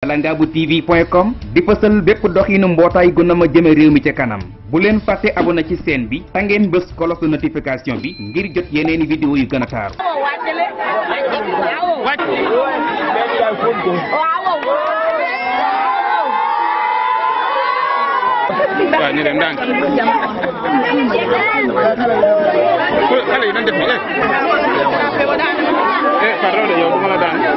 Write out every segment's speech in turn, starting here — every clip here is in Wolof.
Langabu TV point com di fësal bépp doxinu mbootaay gu na ma jëme réew mi ca kanam bu leen fàtte abonné ci chaîne bi ta ngeen bës cloche de notification bi ngir jot yeneeni vidéo yu gën a taaru waaw ñu dem ndànk xale yi dañ def ni eh pardon de yow du ma la daan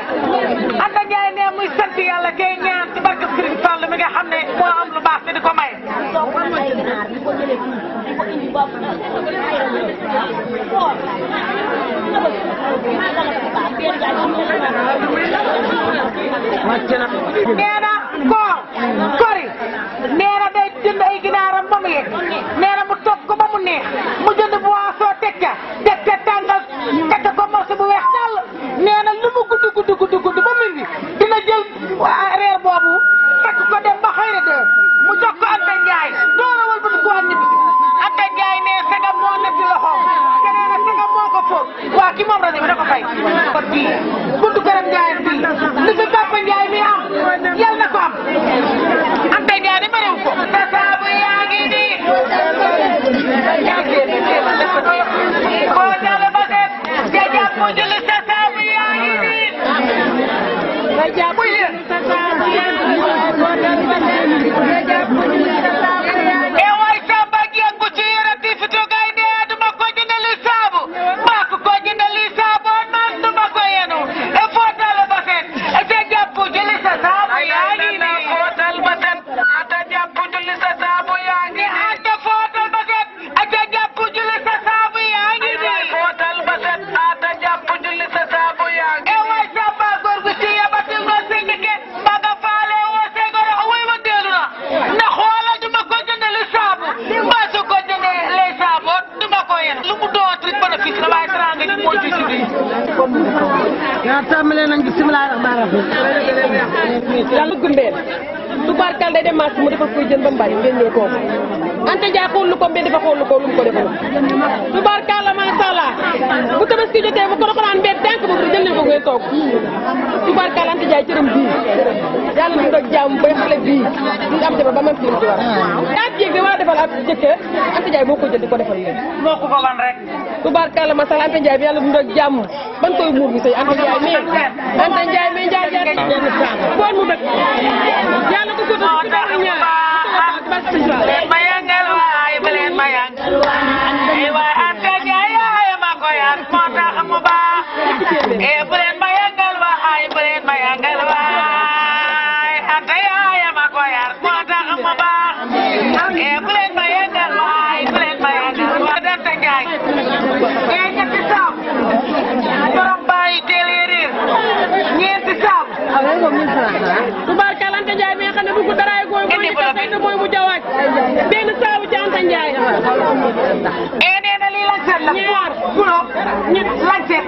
Anta Ndiaye ne muy sant yàlla kay ñaan ci barke Serigne Fall mi nga xam ne moo am lu baax te di ko may. nee na koor kori nee na day jënd ay ginaaram ba mu yegg nee na mu toog ko ba mu neex mu jënd boisson teg ca teg ca tàngal teg ko morceau bu weex tàll nee na lu mu gudd gudd gudd gudd ba mu indi dina jël reer boobu teg ko dem ba xëy na de mu jox ko Anta Ndiaye doora wal ba du ko wàññi bi Anta Ndiaye ne sagam moo nekk ci loxoom keneen a sagam moo ko fóot waa ki moom rajo bi da ko fay kon bii buntu këram Ndiaye bii li fi Papa Ndiaye mi am yal na ko am Anta Ndiaye di bëriw ko sa saabu yaa ngi nii yaa ngi nii boo jàll ba dem nga jàpp mu julli sa saabu yaa ngi nii nga jàpp mu yéen sa saabu yaa ngi nii nga jàpp mu julli sa saabu yaa ngi nii e waay samba jeeg bu ci yore ti fi tugay ne duma ko jëndali saabu maa ko ko jëndali saabu man duma ko yenu e footal ba set e te jàpp julli sa saabu yaa ngi nii footal ba set ata jàpp julli sa saabu yaa ngi nii ata footal ba set ata jàpp julli sa saabu yaa ngi nii footal ba set ata jàpp julli sa saabu yaa ngi nii e waay samba góor gu ci yabatil nga sindike ba nga faale woo segoro way wa deelu na na xoolal duma ko jëndali saabu mbaa su ko jëndee lay saabu duma ko yen lu mu doon rek bénéfice la waaye teraanga ji moo ci si biir yaa tàmbalee nañ bisimilah rahmaan rahim yàlla gumbeel tubaarkal day dem marché mu defal koy jën ba mu bari ngeen ñëw toog Anta Ndiaye xool lu ko mbee dafa xool lu ko lu mu ko defal tubaarkal la macha allah bu tabaski jotee bu ko doon naan mbee tànk boobu jël leen ko ngeen toog tubaarkal Anta Ndiaye cëram bii yàlla mu doon jàmm bay xale bii di am jabar ba man fi mu ci war daa jéeg bi war a defal ab jëkkër Anta Ndiaye moo ko jël di ko defal leen moo ko ko wan rek tubaarkal la macha allah Anta Ndiaye bi yàlla mu doon jàmm ban koy muur bi sëy Anta Ndiaye mais Anta Ndiaye mais Ndiaye Ndiaye koon mu dëkk yàlla ko ko doon ci baax ñaar leen ma yangal waay ba leen ma yangal waay waay Anta Ndiaye yaay ma ko yar moo tax mu baax eh bu leen ma yangal waay bu leen ma yangal waay Anta yaay ma ko yar moo tax mu baax eh bu leen ma yangal waay bu leen ma yangal waay Anta Ndiaye eh ñetti saabu borom bàyyi téeléeréer ñeenti saabu tubaarkal Anta Ndiaye mi nga xam ne bëgg daraay gooy mooy ñu tafay te mooy mu jawaaj benn saabu ci Anta Ndiaye eh nee na lii lancet la ñaar pulo ñett lancet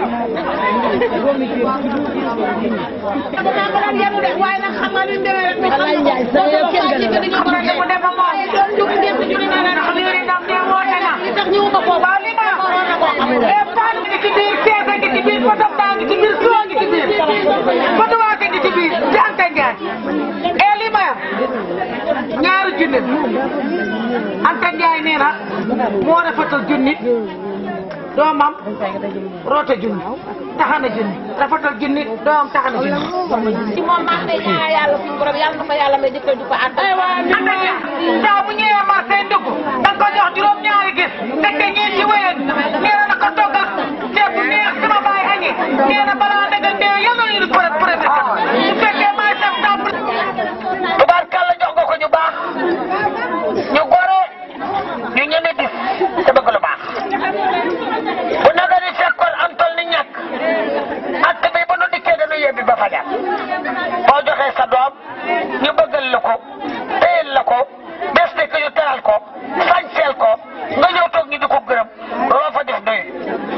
Alaay Njaay sa yow kenn gën a xam nga mu dem ba moom ndax liiri ndam de woote na waaw li ma e paan ngi ci biir seesa ngi ci biir potam daa ngi ci biir soo ngi ci biir potu waate ngi ci biir ci Anta Ndiaye e li ma ñaari junni Anta Ndiaye nee na moo rafetal junni doomam roote junni taxana junni rafetal junni doomam taxana junni ci moom maa ngi lay ñaan yàlla suñu borom yàlla na ko yàlla may jëkkër ju ko ànd. Anta Ndiaye saa bu ñëwee marché ndugg da nga ko jox juróom ñaari gis teg te ñeenti wéyal nee na ko toggal ceeb bu neex sama baay añee nee na balaa dëgg ndee yal na ñu ko rek premier su fekkee maay sam tàmbali. tubaarkàlla jox nga ko ñu baax ñu gore ñu ñeme gis te bëgg lu baax bu naga ni fekkoon am tol ni ñàkk ak bi ba nu dikkee dañu yebbi ba fajar boo joxee sa doom ñu bëggal la ko téyel la ko bés nekk ñu teral ko sañseel ko nga ñëw toog ñu di ko gërëm loo fa def doy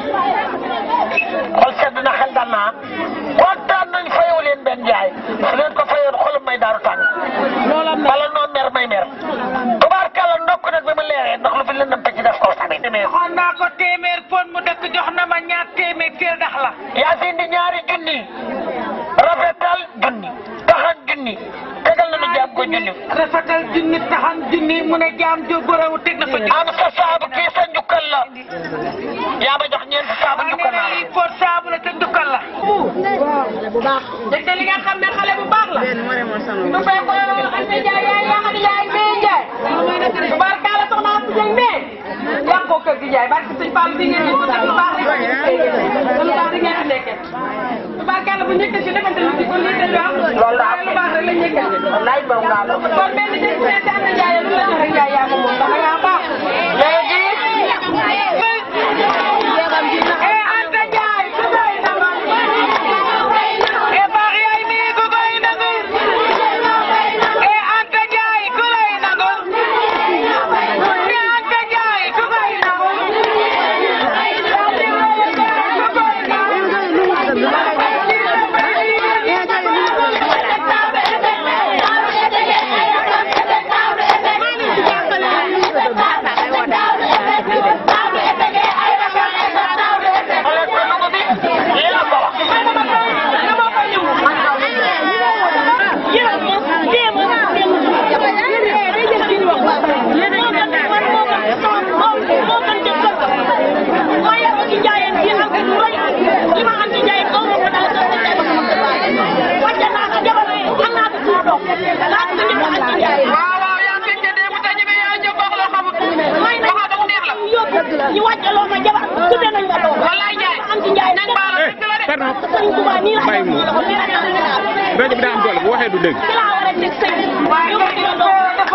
xol sedd na xel dal naa kontaan nañ fayoo leen benn jaay su leen ko fayoon xolum may daaru tàng bala noo mer may mer tubaarkàlla ndokk nag bi mu leeree ndax lu fi lëndam te ci def ko tamit xool naa ko téeméer pon mu dëkk jox na ma ñaar téeméer kër dax la yaa fi indi ñaari junni rafetal junni taxan junni tegal nañu jaam ko junni rafetal junni taxan junni mu ne jaam jo borawu teg na fa junni am sa saabu kii sa njukkal la yaa ma jox ñeenti saabu njukkal naa la pot saabu la te njukkal la te li nga xam ne xale bu baax la bu fekk ko Anta Ndiaye yaay yaa xam yaay bee Ndiaye. tubaarkal soxna Anta Ndiaye mais yàqoo kër gi Ndiaye barke sëñ Fall bi ngeen ñu ko def lu baax rek lu baax di ngeen fi nekkee tubaarkàlla bu njëkk si defante lu ci kon lii dañu am Loolu la am. lu baax rek la njëkk wallaay moom ngaa la kon benn jël seen tànn jaay lu la jox rek jaay yaa ko moom ndax da ngaa baax léegi eh Anta Ndiaye ku koy nangu eh baax yaay nii ku koy nangu eh Anta Ndiaye ku lay nangu eh Anta Ndiaye ku koy nangu waaw waaw yaa ngi ca démb te ñeme yaa jóg wax loo xamut waxaa ba mu neex la ñu wàcce loo ma jabar tudde nañ ma doom wallaay Njaay am ci njaay nag baala eh dëgg la de pardon sëriñ Tuubaa nii la bàyyi mu rajo bi daa am doole bu waxee du dégg ci laa war a teg sëy waaye ñu ñu ko doom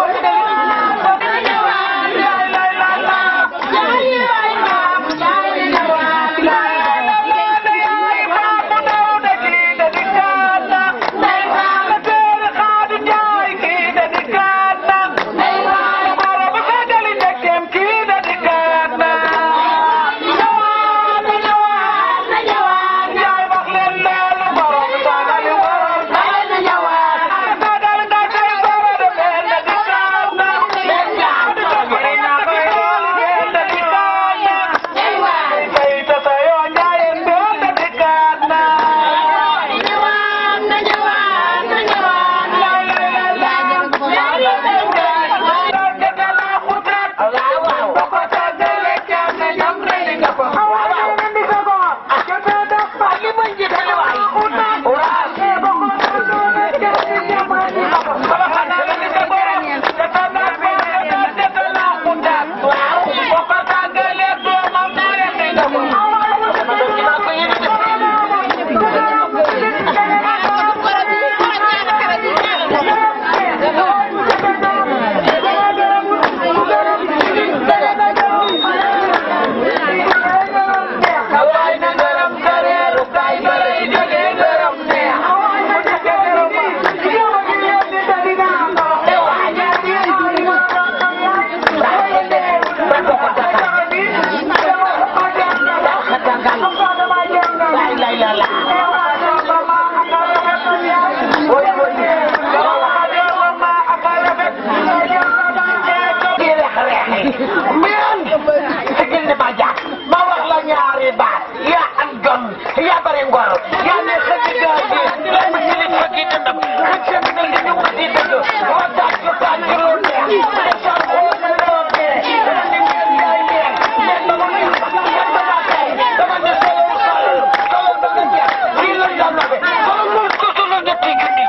sigil ni ma jàpp ma wax la ñaari baat yaa am jom yaa bari ngor yaa ne xëcc gaa gi ma ci nit ma gi dëndam xëcc mi ne li ñu di dëgg wa daaj ko taaj ci lu neex ma sol ko ma loo dee dama ni ngeen yaay neex mais dama ni ngeen dama tey dama ne solo solo solo ba nga jeex lii la dam la be solo lu ko solo ñetti junni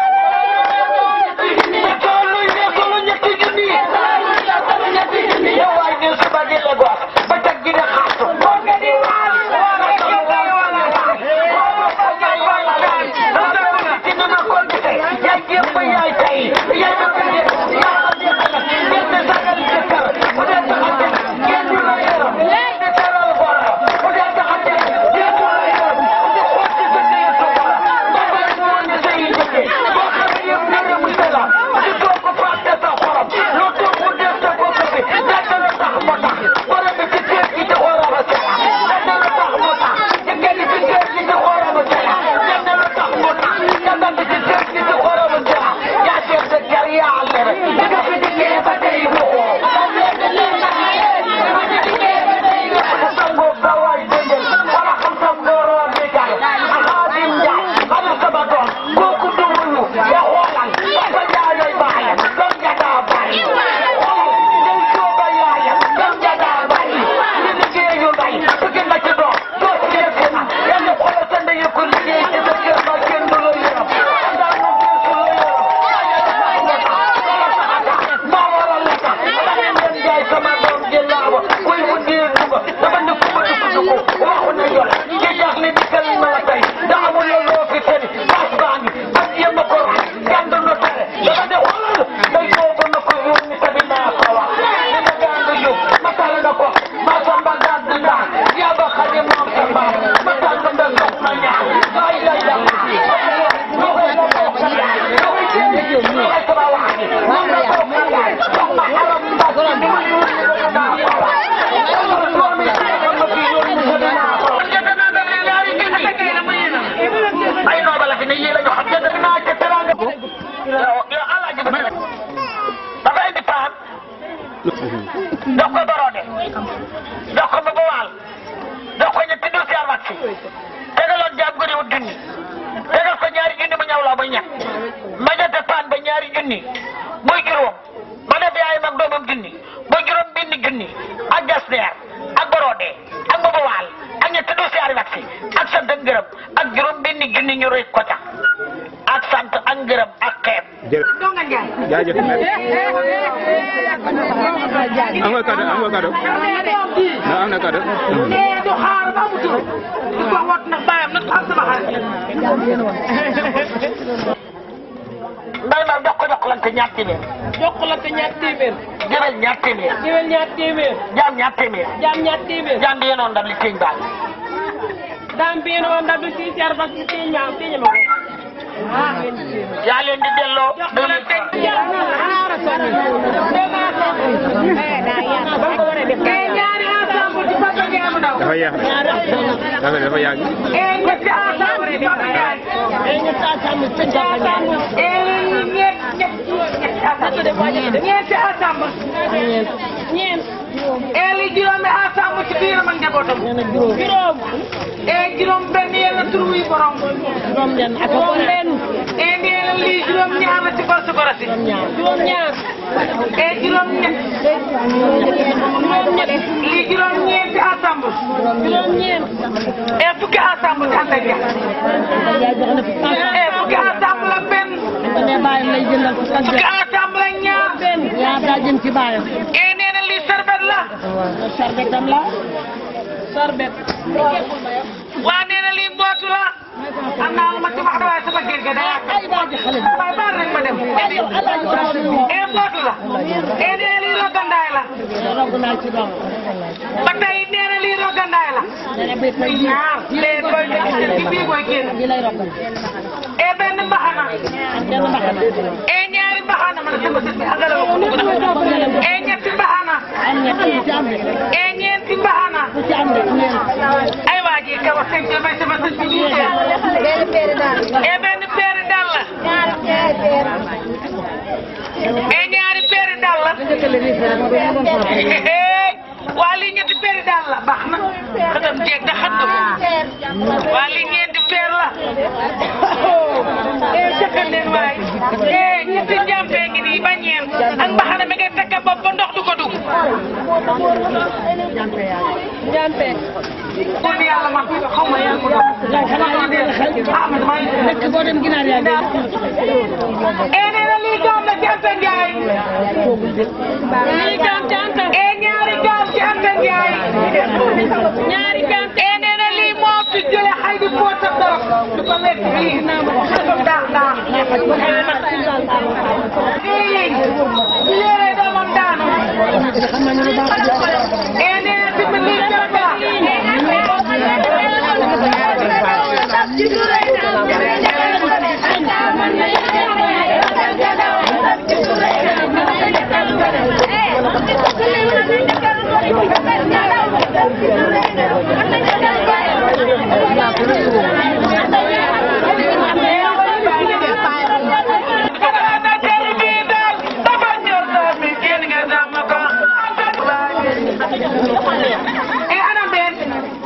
solo ne solo ñetti junni yow waay ne suba di la gox ba teg gi ne xaatu moo nga di waal moo nga di waal moo nga di waal yow yow alaaji bi dafa indi paan jox ko borode jox ko ba waal jox ko ñetti dossier wax si tegaloon jaam gëri wut junni tegal ko ñaari junni mu ñaw laa muy ñett ma jotee paan ba ñaari junni muy juróom ma def yaay mag doomam junni muy juróom benn junni ak jasneer ak borode ak ba waal ak ñetti dossier wax si ak sant ak ngërëm ak juróom benn junni ñu rëy ko ca ak sant ak ngërëm ak xeeb jërëjëf doo nga njaay jaajëf am nga cadeau am nga cadeau non am na cadeau nee du xaar ba mu tur du ko wat nag bàyyam nag am sama xarit mbay ma jox ko jox lante ñaar téeméer jokkalante ñaar téeméer jëbel ñaar téeméer géwél ñaar téeméer jaam ñaar téeméer jaam ñaar téeméer jaam bi yenoon ndam li téeñ baal daam biino on ndaɓe si car bak si tiñma tiñama ko yaa leen di delloo deux mille cinq ñaari ensemble ci Papa Ndiaye mu ndaw dafa yàgg dafa dafa yàgg e ñetti ensemble ci Papa Ndiaye e ñetti ensemble e ñett ñett ñeenti ensemble ñeent e li juróomi ensemble ci biiram ak njabootam juróom e juróom benn yàlla tur wi borom juróom benn ak juróom benn e nee na lii juróom ñaar la ci gorsu gorasi juróom ñaar e juróom ñett juróom ñett lii juróom ñeenti ensemble juróom ñeent e fukki ensemble ci ànd ak ñaar e fukki ensemble ak benn fukki ensemble ak ñaar yaa daa jëm ci baayam e nee na lii sarbet la sarbetam la sarbet waa nee na lii mbootu la am naa lu ma ci wax de waaye sama géej ga day ay baaji xale bi waaye baal rek ma dem ay yow alaaji baasi bi e mbootu la e nee na lii rogandaay la rogg naa ci doom ba tey nee na lii rogandaay la dana bay koy ji ñaar lee koy ci bii koy génn di lay roggal e benn mbaxana ak benn mbaxana e ñaari mbaxana man sama sët bi angala ko e ñetti mbaxana am ñett ku ci am de e ñeenti mbaxana ku ci am de ñeent ay waa ji ka wax sëñ bi may sama sët bi ñu e benn peeri dàll e ñaari peeri dàll waa lii ñetti peeri dàll la baax na xëtam jeeg da xam nga ko waa lii ñeenti peer la e jëkkal leen waay e ñetti njàmpee ngi nii ba ñeent ak mbaxana mi ngay tekka bopp ba ndox du ko dugg jampe kon yàlla man xaw ma yàlla ko doon lay xanaa yi dee xel ah man maa ngi dëkk boo dem ginaar yaa ngi e nee na lii doom la ci Anta Ndiaye lii gam ci anta e ñaari gaal ci Anta Ndiaye ñaari gam e nee na lii moo fi jële xay di poota torop du ko wekk fii xasam daax daax ii yére doomam daanu e nee na tamit lii garab la e anam ben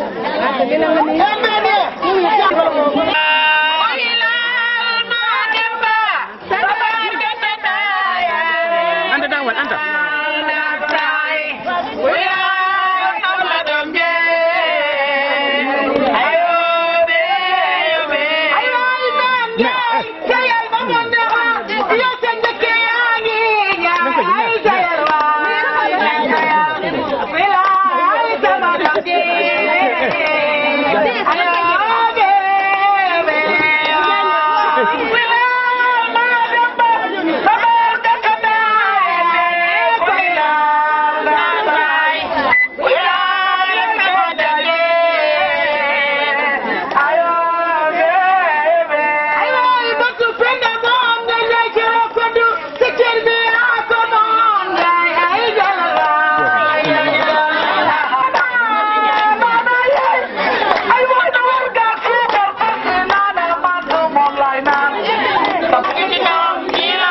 anta dawal anta Ay,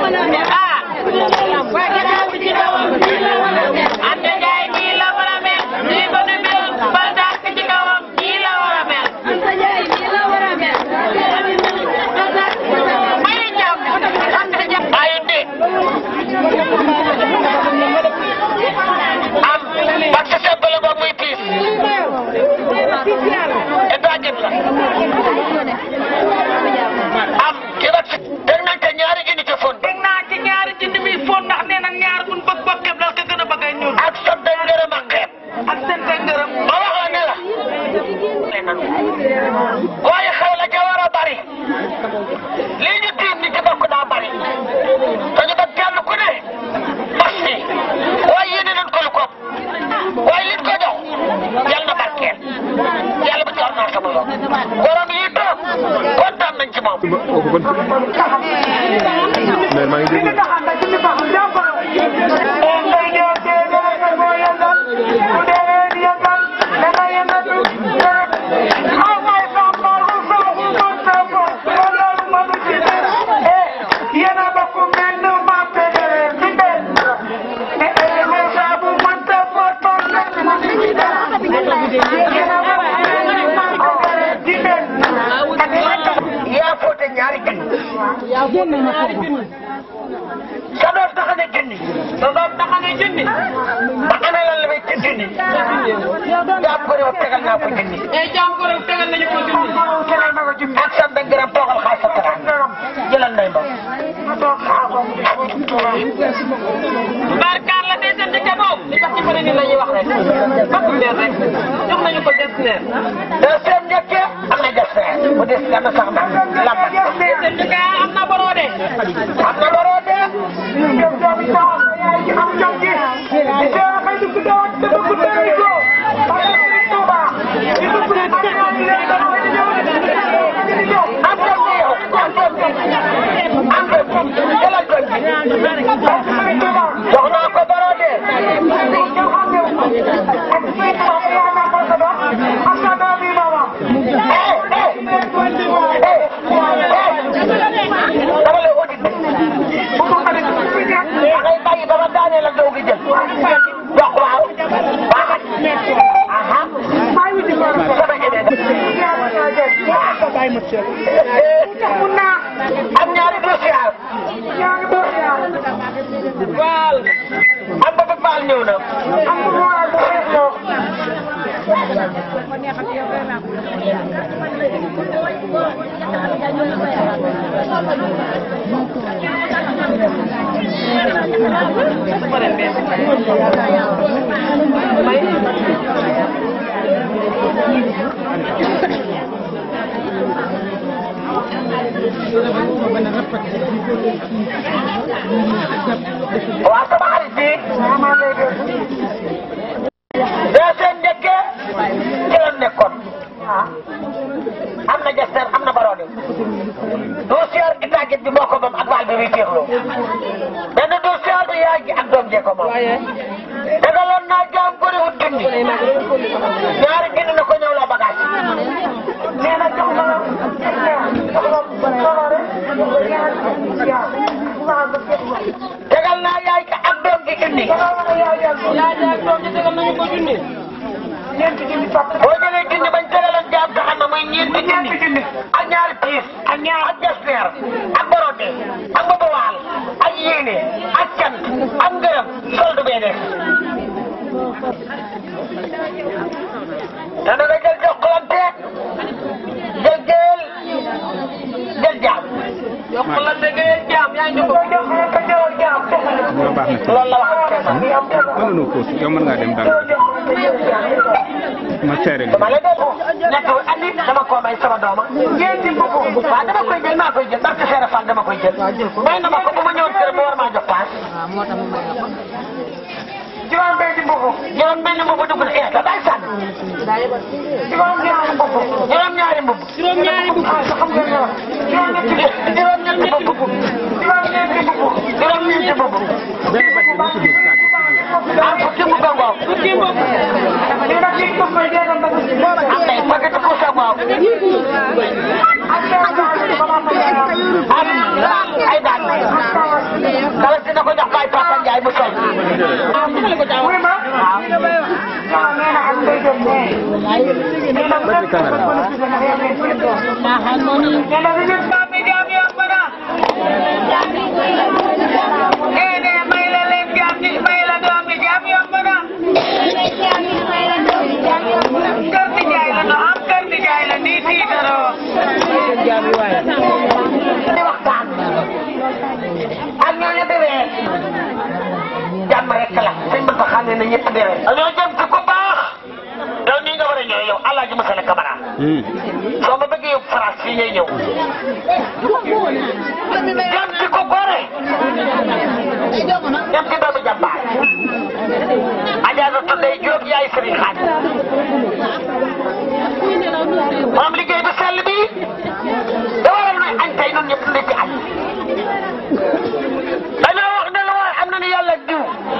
ah waaye gannaaw bi ci kawam Anta Ndiaye nii la war a mel nii ko ne mel ba dàq ci kawam nii la war a mel may jàpp Anta Ndiaye ayu de am parce que c'est bala ba muy piis état jëm la am ki la ci teg nañ ko ñaari junni ci fon teg naa ci ñaari junni mi fon ndax nee na ñaar buñ bëgg bëgg képp dal ko gën a bëgg a ñuul ak sa dëng ngërëm ak xeeb ak sa dëng ngërëm ma wax la ne la waaye xew la ca war a bari lii ñu tiim ni ci bokk daa bari dañu ba kenn ku ne mas fi waaye yéene nañ ko lu ko waaye liñ ko jox yàlla na barkeel yàlla bu jox naa sama yoon borom yi toog kontaan nañ ci moom mais maa ngi déglu yaa foote ñaari junni sa doom tax na junni sa doom tax na junni ba ana lan la may ci junni jaam ko réew tegal naa ko junni eh jaam ko réew tegal nañu ko junni tegal na ko junni ak sa benn gërëm toogal xaar sa tara jëlal nay ma barkaar la deseen di jaboo li tax ci bëri ni la ñuy wax rek bakk mbeer rek jox nañu ko gestionnaire deuxième njëkke am na gestionnaire bu des gànna sax na lambat deuxième njëkke am na borode am na borode jox naa ko borode dama lay audit da ngay bàyyi ba ma daanee la doog a jël wax waaw baax aha sama am ñaari dossier waal am ba ba baal ñëw na waa sama xarit bi deuxième njëkkee ci la nekkoon am na gesteur am na baroode dossier itagit bi moo ko moom ak baal bi muy féexloo benn dossier bi yaay ji ak doom jee ko moom dagaloon naa jaam bëri wut junni ñaari junni na ko ñëw la bagage nee na jox ma tegal naa yaay ka ak doom ji junni yaay ji ak doom ji tegal nañu ko junni ñeenti junni boo jëlee junni bañ tegaloon jaam taxam na muy ñeenti junni ak ñaari piis ak ñaar ak gestionnaire ak borode ak baba waal ak yéene ak cant ak ngërëm solde bee des te da nga jël jokkalante jël jël jël jaam jokkalante nga jël jaam yaa ngi ko jokkalante jël jaam loolu baax na ci loolu la wax mën nañoo pause yow mën ngaa dem daal ma seere li dama la déglu nekk andi dama koo may sama dooma ñeenti mbubu waaw dama koy jël maa koy jël barke Seere Fall dama koy jël may na ma ko bu ma ñëwoon kër ma war maa jox paas juróom benn mbubu juróom benn mbubu dugg na eh da day sànni juróom ñaari mbubu juróom ñaari mbubu juróom ñaari mbubu juróom ñetti juróom ñetti mbubu juróom ñeenti mbubu juróom ñeenti mbubu ah fukki mbubu ngoo fukki mbubu am nay paquet ku sa ngoo am ay daal ak ñooñu demee jàmm rek la sëñ bi ko xam ne na ñëpp demee. dañoo jëm ci ku baax yow nii nga war a ñëw yow El Hadj Moussa Camara soo ma bëggee yóbbu France fii ngay ñëw jëm ci ku gore jëm ci doomu jàmbaar Adja na tuddee Diop yaay Serigne Xaaj moom liggéey bu sell bi da waral nuy añ tey ñun ñëpp ndekki añ dañoo wax ne la waaye am na ni yàlla diw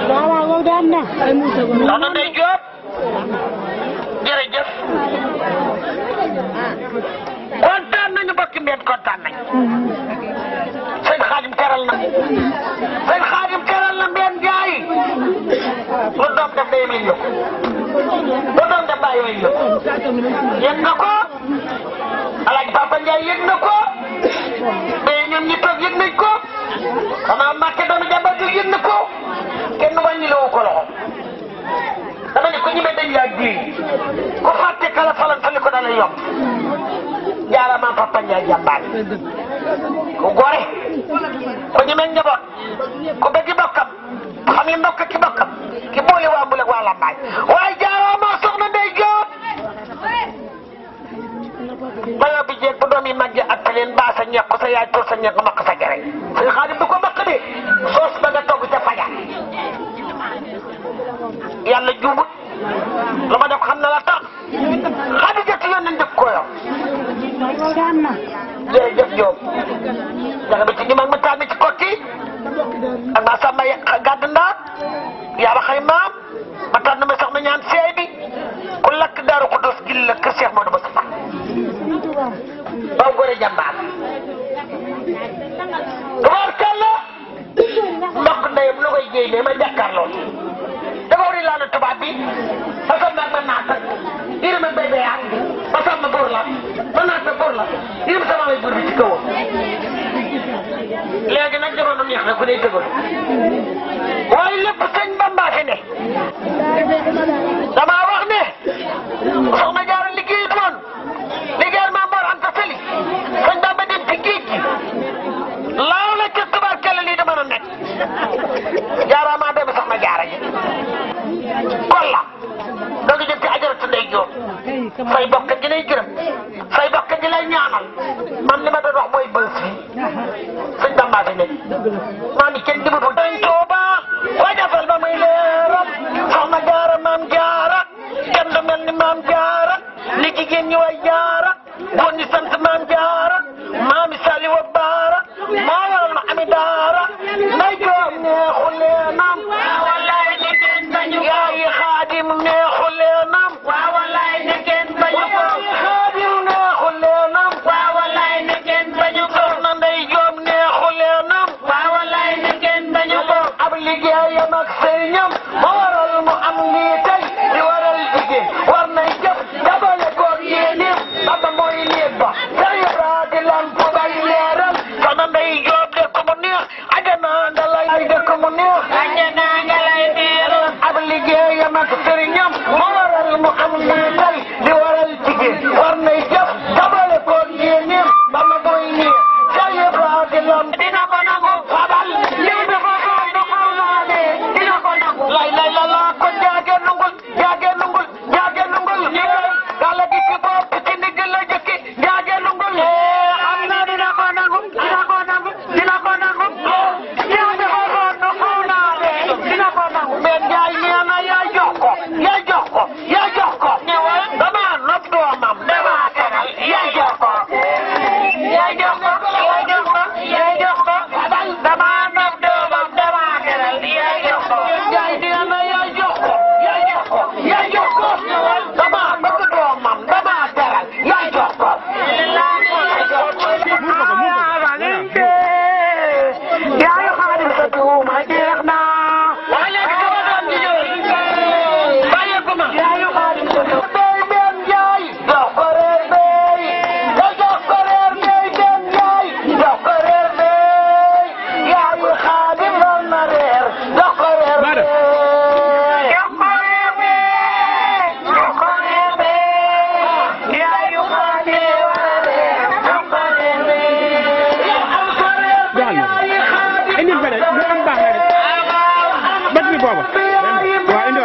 soxna Ndeye Diop jërëjëf kontaan nañu bokki mbeen kontaan nañu sëñ Xaadim teral na sëñ Xaadim teral na mbeen jaay lu doom def day yëg ko lu doom def bàyyi yëg ko yëg na ko Alaaji Papa Ndiaye yëg na ko mais ñun ñi toog yëg nañ ko xanaa Mbàkke doomu jàmbar bi yëg na ko kenn wàññi la wu ko loxo dama ne ko ñi dañ laa ji ku fàtte kala falan fali ko dana yomb jaarama Papa Ndiaye jàmbaar ku gore ku ñeme njaboot ku bëgg bokkam xam ni mbokk ki bokkam ki boole waa mbul ak waa lambaay waaye jaarama soxna Ndey Jóob bayoo bi jeeg bu doom yi màggee ak leen baa sa ñeex sa yaay tur sa ñeex nga makk sa gere sëñ Xaadim du ko makk de soos ba nga togg ca fajar yàlla juumut lu ma def xam na la tax Xadija ci yoon nañ dëkk ko yor jërëjëf Diop jaxe bi ci ñu mag ma taal mi ci kokki ak maa sàmba gàdd ndaat yaa ba xay maam ma taal na ma sax ma ñaan seey bi ku lakk daaru ko dos gil la kër Cheikh Modou Moustapha baw gore jàmbaar tubaarkàlla mbokk ndeyam lu koy jéy ne ma jàkkaarloo dafa war a laal tubaab bi fasal ma ma naata yërëm ak béy béyaat fasal ma buur la ma naata buur la yërëm sama way buur bi ci kawam léegi nag jamono neex na ku dee tëgal waaye lépp sëñ Bamba fi ne damaa wax ne soxna Jaara liggéey doon liggéeyal maa Mor Anta Sali sëñ Bamba dem ci géej gi laaw la ca tubaarkalla lii dama na nekk jaaraamaa doomi soxna Jaara ji kolla doo ngi jëm ci ajaratu ndey Jóob say bokk gi lay gërëm say bokk gi lay ñaanal man li ma doon wax mooy bël si sëñ Bamba fi nekk maa ngi kenn dimu dañ Tuuba wajafal ba muy leeram soxna Jaara maam Jaara kenn du mel ni maam Jaara li jigéen ñi way Jaara góor ñi sant maam Jaara maami Sali wa Baara maa waral ma ami daara nday Jóob neexu leenam wallaay ni kenn bañu yaayi Xaadim neexu leenam waaw wallaay ni kenn bañu ko Xaadim neexu leenam waaw wallaay ni kenn bañu ko soxna nday Jóob neexu leenam waaw wallaay ni kenn bañu ko ab liggéeyam ak sëriñam ma waral mu am lii tey di waral jigéen war nay jëf dabale koog yéenéem baba mooy néeg ba sa yara di lamp bay leeral soxna nday Jóob de ko mu neex ajana nga lay de ko mu neex ajana nga lay biiral ab liggéeyam ak sëriñam ma waral mu am lii tey di waral jigéen war nay jëf dabale koog yéenéem baba mooy néeg sa yara di lamp dina ko nangu fabal lii dafa xaar na xaw naa de dina ko nangu lay lay la la ko jaage nungul jaage nungul jaage nungul gala gi ci bopp ci ndigg la jëkki jaage nungul xam naa dina ko nangu dina ko nangu dina ko nangu yaa dafa xaar na xaw naa de dina ko nangu mais jaay nee na yaa jox ko yaa jox ko yaa jox ko dama nopp doomam dama teral yaa jox ko yaa jox ko yaa jox ko yaa jox ko dama nopp doomam dama teral yaa jox ko jaay nee na yaa jox ko yaa jox ko yaa jox ko dama bëgg doomam dama teral yaa jox ko yaayu xaadim sa tuuma jeex na waa léegi sama doom ji ñëw bàyyeeku ma yaayu xaadim sa tuuma doy benn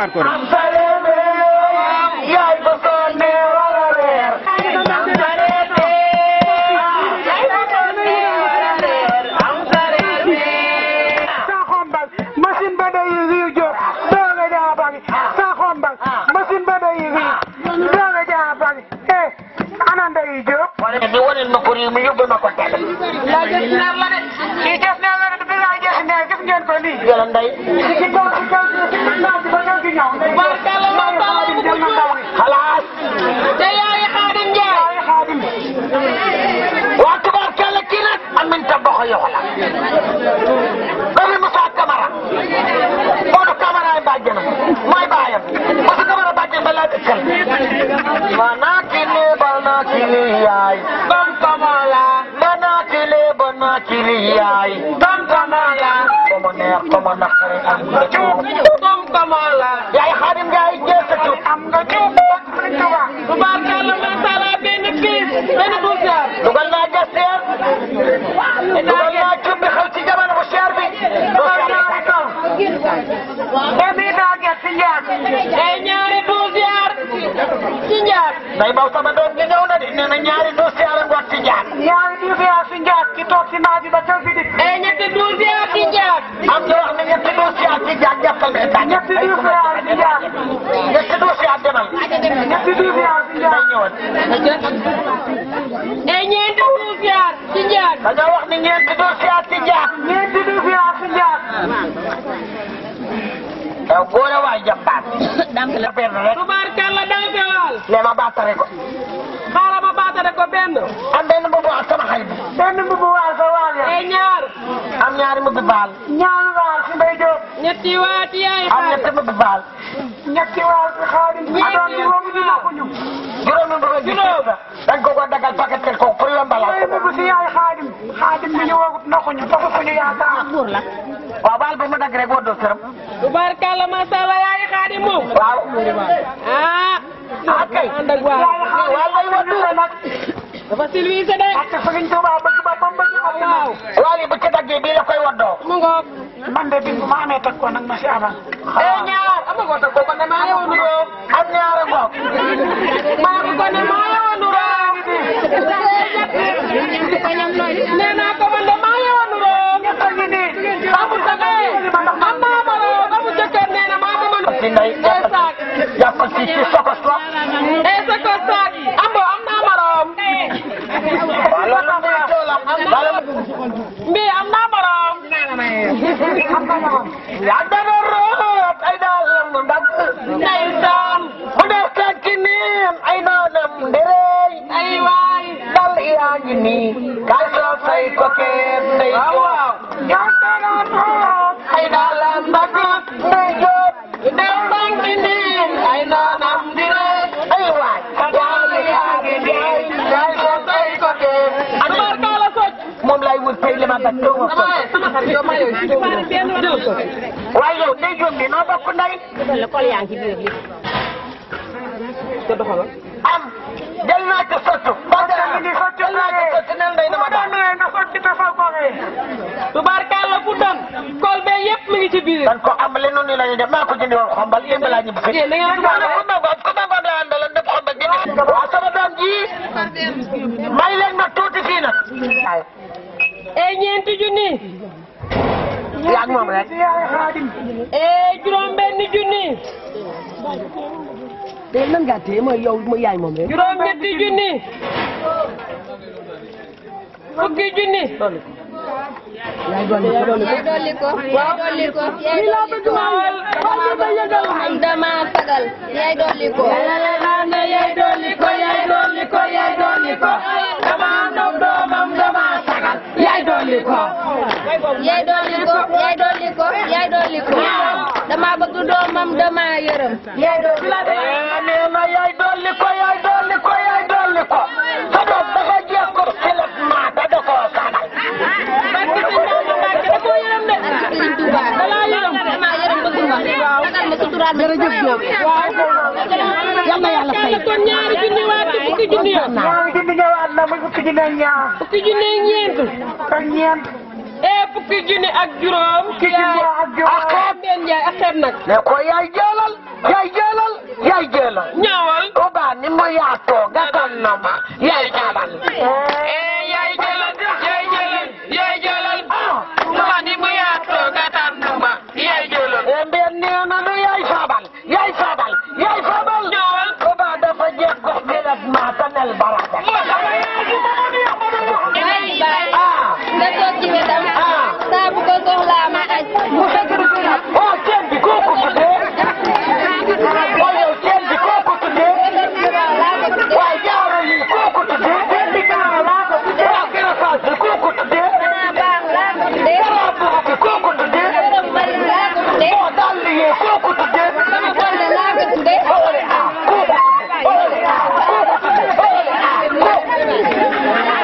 ñëwaat ko rek am sareet yaay ba sonne wala reer am sareet yaay ba sonne wala reer am sareet sa xombal machine ba day riir jóg dooga jaa bari sa xombal machine ba day riir dooga jaa bari eh ana nday jóg wane ni waneel ma ko réew mi yóbbu ma ko tele yaa jëf neer la de kii jëf neer la de bi laa jëf neer gis ngeen ko nii yàlla nday ci kaw ci kaw ci kaw ci ba ñëw ci ñëw Barkalla Barkalla bu ko jur. xalaas te yaay Xaadim Njaay. ay xaadim waa tubaarkalla kii nag Aminta Bokho yow la doomi Moussa Camara Modou Camara ay bàjjenam mooy baayam Moussa Camara bàjjen ba laa dëkkal mana kili bana kili yaay bam kamala mana kili bana kili yaay bam kamala ko mo neex ko mo naqari am nga cuub bam kamala yaay Xaadim Njaay jeesatu am nga jóg Sëriñ Tuubaa Tubaarkalla macha allah benn piis benn douzième. dugal naa jaseer dugal naa cumbi xew ci jamono bu cher bi dugal ñaari kaw emi daa get ci njaat ay ñaari douzième ci njaat. day baw sama doom gi ñëw na de nee na ñaari dossier la ngoot ci jaar ñaari division ci njaat ci toog ci naaj bi ba ca fi di ay ñetti douzième ci njaat. am na wax ne ñetti dossier ci jaar jàppal ne tànn ñetti division ci njaat ñetti dossier demal ñetti division ci day njaat ñëwal ay ñeenti douzième ci njaat. dañoo wax ne ñeenti dossier ci jaar ñeenti division ci njaat yow góore waay jàmbaar la benn rek Tubaarkalla dansewal. ne ma baatare ko xaaral ma baatare ko benn. am benn mbubu ak sama xarit bi benn mbubu waal sa waal ya ay ñaar. am ñaari mbubu baal ñaari waal si mbay jóob ñetti waati yaay am xaar. ñetti mbubu baal ñetti waal si xaadim adoon bi woomu ñu nakuñu juróomi mbubu juróom dañ ko ko dagal paquetel ko pour yombalal ay mbubu si yaay xaadim xaadim bi ñu woogut nakuñu taxu suñu yaakaar waaw baal bu mu dagg rek woo doo sërëm Tubaarkalla macha allah yaay Xaadim moom. waaw ah. ah kay ànd ak waa. waaw lay woo nag dafa silwiise de. ak Sëriñ Tuubaa bëgg ba bam bëgg ak waaw. waaw li bu ci daggee bii la koy woddoo mu ngoog. man de bi bu ma amee teg ko nag ma si abal ay ñaar. am nga ko teg ko ne maa yow nuroo. am ñaara ngoog maa ko ko ne maa yow nuroo. nee naa ko man de maa yow nuroo. ñett a ngi nii amul sa kay. am naa maroo. amul jëkkër nee na maa ko mën. ci ndey ay saak. jàppal ci ci sokos ko ay sa ko saak. am bo am naa maroom. waaw loolu muy coow la wala mbi am naa maroom. yaa dana root ay daalam ndam ndeysaan. bu dee fekk niin ay naanam ndërëy ay waay. dal yaa ngi nii kaay soo say ko kenn ndey waaw joo waaw. yaa dana root ay daalam ndam ndey joo ndey bang ci niin. ay naanam di rey. ay waay dal yaa ngi nii kaay soo say ko kenn Tubaarkalla soj. moom lay wut tey li ma bat doo ma ko sama sama xarit yow maa yow si doomu jël ko. waaye yow ndey joo mi noo bokk ndey ko doxalal. am jël naa ci sottu ba dara ngi nii sotti jël naa ci sottu nel ndey dama ma daan doon na sotti te fal ko xee Tubaarkalla fu doon. kol bee yëpp mi ngi ci biir. dan ko am lenn ni la ñuy def maa ko jëndi woon xombal yéen balaa ñu bëgg. yéen da ngeen waaw ku ma ko ku ma ko daan daloon def xombal jëndi. waaw sama doom ji may leen ma tuuti fii nag. waaw ay ñeenti junni. yaa ngi moom rek. yaay xaadim ay juróom benn junni. te nan ngaa téye mooy yow mooy yaay moom rek. juróom ñetti junni. fukki junni. yaay dolli ko dolli ko. yaay dolli ko yaay dolli ko yaay dolli ko am dama sagal yaay dolli ko yaay dolli ko yaay dolli ko yaay dolli ko. dama nopp doomam dama sagal. yaay dolli ko. yaay dolli ko yaay dolli ko yaay dolli ko dama bëgg doomam dama yërëm yaay dolli ko eh nee na yaay dolli ko yaay dolli ko yaay dolli ko. sa doom dafa jeex ko xelat maa da da koo sagal. barke si Ndao Mbacke da koo yërëm de. Sëriñ Tuuba dalaa yërëm. dama yërëm bëgg ma sagal ma suturaal ma jërëjëf Diop. yal na yàlla fay. kon ñaari junni waat ci fukki junni yoon. ñaari junni ñëwaat na muy fukki junni ak ñaar fukki junni ak ñeent. ak ñeent eh fukki junni ak juróom. fukki junni ak juróom. ak xeeb benn jaay ak xeeb nag. ne ko yaay jëlal yaay jëlal yaay jëlal. ñaawal. Touba ni mu yaatoo gàttal na ma yaay jëlal. yaay jëlal yaay jëlal yaay jëlal. Touba ni mu yaatoo gàttal na ma yaay jëlal. mbeen nee na nu yaay faabal yaay faabal yaay faabal. ñaawal. Touba dafa jeex ko bilat ma tanel baraka. ah nga toog ci wetam. saa bu ko soxlaa ma aj. mu fekk du fi nag. oh ceeb bi kooku tuddee. oh yow ceeb bi kooku tuddee. waaye jaaro yi kooku tuddee. ceeb bi jaaro laa ko tuddee. waaw gën a faas bi kooku tuddee. jaaro boobu bi kooku tuddee. oh daal di yee kooku tuddee. Olé ah kooku tuddee. Olé ah kooku tuddee. Olé ah kooku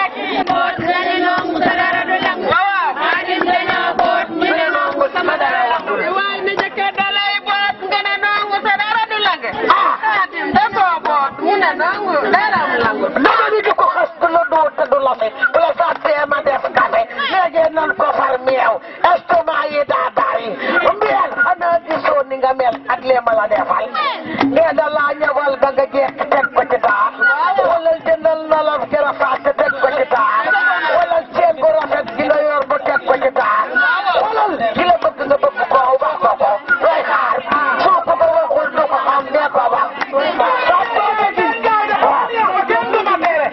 waaye na jëkkër da lay boot nga ne nangu sa dara du lang. Xaatim da koo boot mu ne nangu dara mu langu. dama ni di ko xas du la dóor te du la fi bu la fàttee ma def café léegi nan ko far meew estomac yi daa dari mbiyal xanaa gisoo ni nga mel ak lee ma la defal nee da laa ñëwal ba nga jekk teg ko ci taar wala jëndal na la garafaat te teg ko ci taar wala seen gu rafet gi la yor ba teg ko ci taar wala ki la bëgg nga bëgg ko wax ko ko looy xaar soo ko ko waxul du ko xam nee ko wax soo toogee ci gaay de waaw jënd ma tere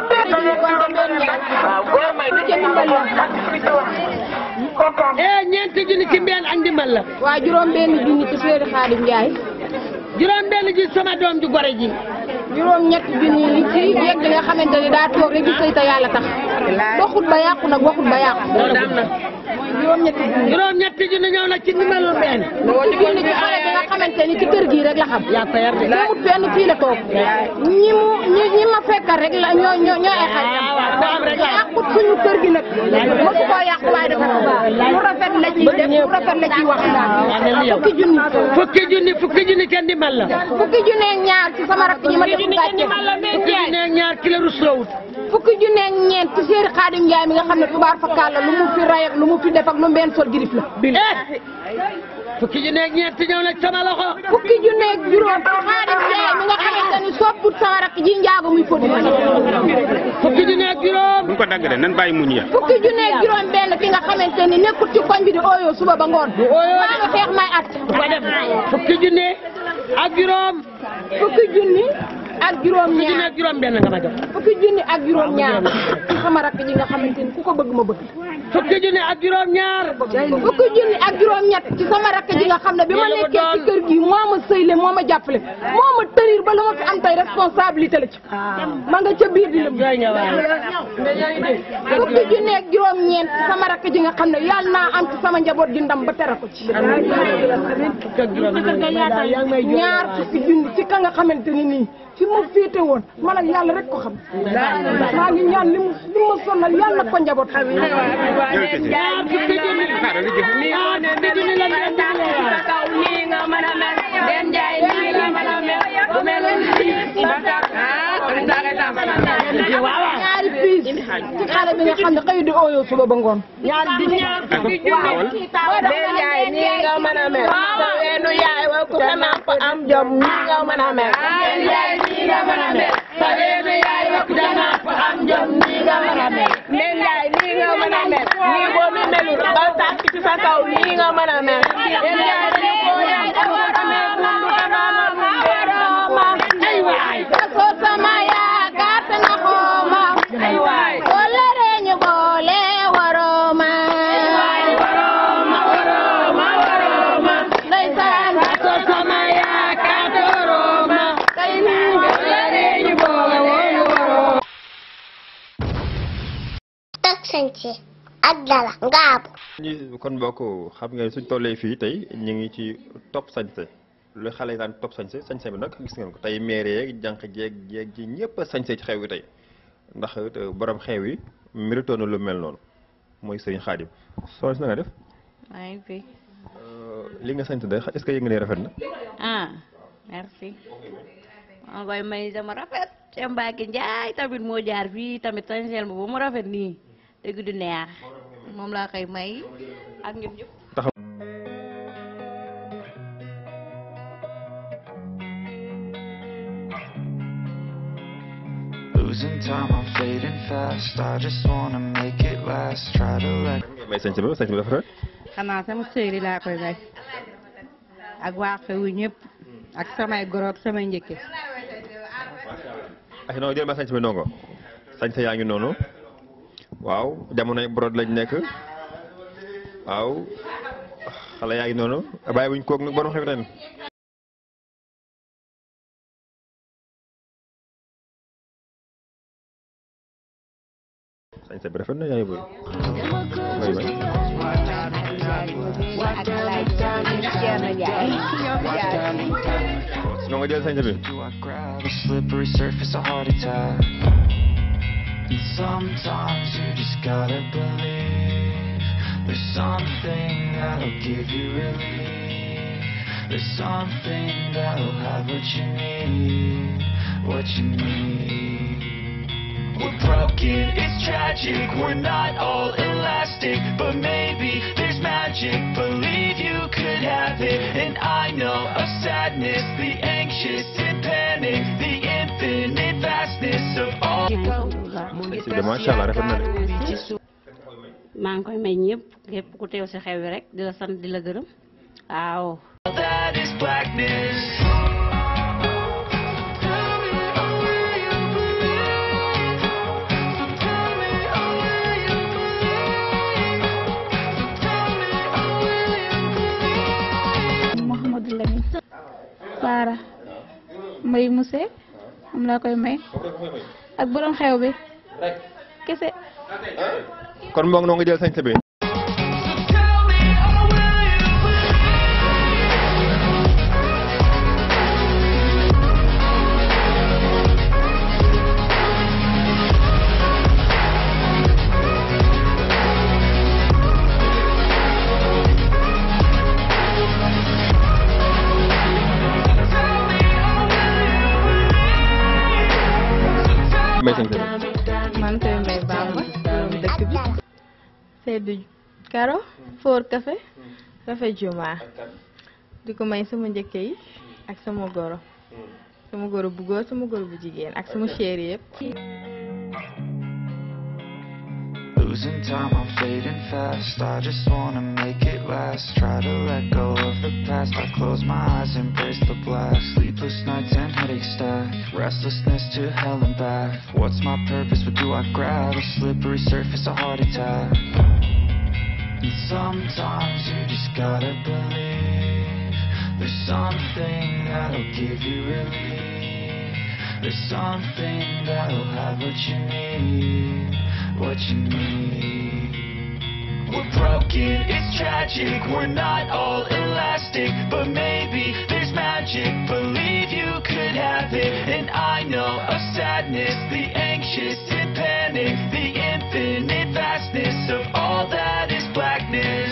eh ñeenti junni ci mbeen ak ndimbal la waa juróom benn junni ci Seydou Khadim Ndiaye juróom benn ji sama doom ju gore ji juróom ñett junni yi ci yegg nga xamante ni daa toog rek di sëy te yàlla tax doxut ba yàqu nag waxut ba yàqu loolu am na juróom ñetti junni juróom ñetti junni ñëw na ci ndimbalul mbeen fukki junni ci xale bi nga xamante ni ci kër gii rek la xam yaa ko yar de amut fenn fii la toog ñi mu ñi ñi ma fekkal rek la ñoo ñoo ñoo ay xaritam yàqut suñu kër gi nag mosu koo yàqu waaye dafa lu rafet la ciy def lu rafet la ciy wax fukki junni fukki junni fukki junni kenn ndimbal la fukki junni ak ñaar ci sama rakk ji ma def gàcce fukki junni ak ñaar kilo rusloowut fukki junni ak ñeent ci Seydou Khadim Ndiaye mi nga xam ne tubaar fakkaal la lu mu fi ray ak lu mu fi def ak lu mbeen sol girif la eh fukki junni ak ñeent ñëw na ci sama loxo fukki junni ak juróom ci Khadim Ndiaye mi nga xamante ni sopput sama rakk ji njaago muy fóot fukki junni ak juróom bu ñu ko dagg de nan bàyyi muñ ya fukki junni ak juróom benn ki nga xamante ni nekkut ci koñ bi di ooyoo suba ba ngoon maa ngi xeex may at bu ko def fukki junni ak juróom fukki junni ak juróom fukki junni ñaar ak juróom benn nga ma jox fukki junni ak juróom ñaar ci sama rakk ji nga xamante ni ku ko bëgg ma bëgg fukki junni ak juróom ñaar fukki junni ak juróom ñett ci sama rakk ji nga xam ne bi ma Yàlla ko nekkee ci doon. kër gi moo ma sëyle moo ma jàppale moo ma tërir ba lu ma fi am tey responsabilité la ci ma nga ca biir di lëm jooy nga waay fukki junni ak juróom ñeent ci sama rakk ji nga xam ne yàlla naa am ci sama njaboot gi ndam ba tere ko ci fukki ak juróom yaa ngi may jooy ñaar fukki junni ci ka nga xamante ni nii fi ma féete woon man ak yàlla rek ko xam maa ngi ñaan li mu li ma sonal yàlla na ko njaboot xam ñaar fukki junni xaaral li jëf ñaar fukki junni la ngeen dimbalee waay ñaari piis ci xale bi nga xam ne xëy di ooyoo suba ba ngoon ñaar di ñaar fukki junni Been yaay nii nga mën a mel sa weenu yaay wa ku sa napp am jom nii nga mën a mel Been yaay nii nga mën a mel sa weenu yaay wa ku sa napp am jom nii nga mën a mel Been yaay nii nga mën a mel nii boo mi melul ba tàkk ci sa kaw nii nga mën a mel Been yaay nii boo yaay dafa amee bundu kanaama bundu rooma ay waay soo sama yaakaar te na xooma ay waay wala reñu boole warooma warooma warooma warooma ndeysaan soo sama yaakaar dorooma kay wala reñu boole warooma tak sañse ak dala ngaabu ñu kon mbokk xam ngeen suñ tollee fii tey ñu ngi ci top sañse lu xale yi daan top sañse sañse bi nag gis ngeen ko tey maire yeeg jànq jeeg jeeg ji ñëpp a sañse ci xew wi tey ndax te borom xew yi méritoon na lu mel noonu mooy sëriñ Xaadim soo si na nga def maa ngi fi li nga sañse de est-ce que yëg nga ne rafet na ah merci maa koy may sama rafet ca Mbacke Njaay tamit moo jaar fii tamit sañseel ma ba mu rafet nii dëgg du neex moom laa koy may ak ñun ñëpp. Losing time, I'm fading fast. I just wanna make it last. Try to let may sañ bi sañ bi dafa rafet xanaa sama sëyri laa koy may ak waa xewu ñëpp ak samay goroog samay njëkke ak noonu jël ma sañ bi ndongo sañ sa yaa ngi noonu waaw jamonoy brod lañ nekk waaw xale yaa ngi noonu bàyyi wuñ koog nag borom xew ren sañ sa bi rafet na yaa ngi bëri may may ak laaj Thierno Ndiaye ñoom Ndiaye. ndongo jël sañ sa bi grab a slippery surface, a heart attack. And sometimes you just gotta believe there's something that'll give you relief. There's something that'll have what you need, what you need. We're broken, it's tragic, we're not all elastic, but maybe there's magic. Believe you could have it, and I know of sadness, the anxious and panic, the infinite vastness of all. sañ si bi macha allah rafet na de maa ngi koy may ñëpp képp ku teew si xew wi rek di la sant di la gërëm waaw. That is blackness. Mouhamadou Lamine Baara Mbaye Mousse am laa koy may ak borom xew bi kese kon moom noo nga jël sañ sa bi may sañ sa bi man koy may Bamba borom dëkk bi Seydou Karo Foor Café Café Juma di ko may sama njëkke yi ak sama goro sama goro bu góor sama goro bu jigéen ak sama chéri yëpp Losing time, I'm fading fast. I just wanna make it last. Try to let go of the past. I close my eyes, embrace the blast. Sleepless nights and headaches stack. Restlessness to hell and back. What's my purpose? What do I grab? A slippery surface, a heart attack. And sometimes you just gotta believe there's something that'll give you relief. There's something that'll have what you need, what you need. We're broken, it's tragic, we're not all elastic, but maybe there's magic. Believe you could have it, and I know of sadness, the anxious and panic, the infinite vastness of all that is blackness.